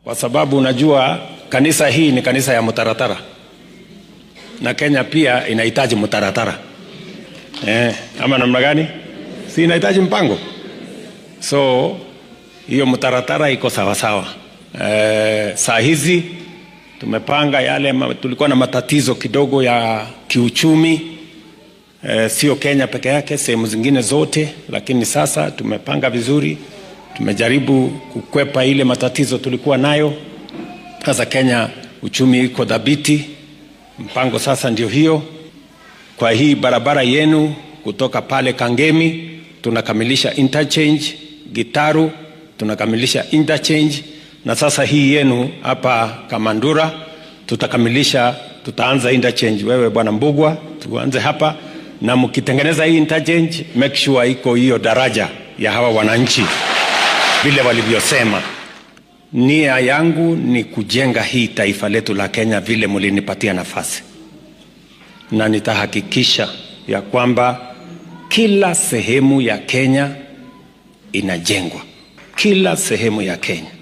kwa sababu unajua kanisa hii ni kanisa ya mtaratara na Kenya pia inahitaji mtaratara eh, ama namna gani? Si inahitaji mpango, so hiyo mtaratara iko sawasawa. Eh, saa hizi tumepanga yale ma, tulikuwa na matatizo kidogo ya kiuchumi eh, sio Kenya peke yake, sehemu zingine zote, lakini sasa tumepanga vizuri, tumejaribu kukwepa ile matatizo tulikuwa nayo. Sasa Kenya uchumi iko dhabiti, mpango sasa ndio hiyo. Kwa hii barabara yenu kutoka pale Kangemi tunakamilisha interchange, Gitaru tunakamilisha interchange, na sasa hii yenu hapa Kamandura tutakamilisha, tutaanza interchange. Wewe bwana Mbugwa, tuanze hapa na mkitengeneza hii interchange, make sure iko hiyo daraja ya hawa wananchi vile walivyosema. Nia yangu ni kujenga hii taifa letu la Kenya vile mlinipatia nafasi, na nitahakikisha ya kwamba kila sehemu ya Kenya inajengwa, kila sehemu ya Kenya.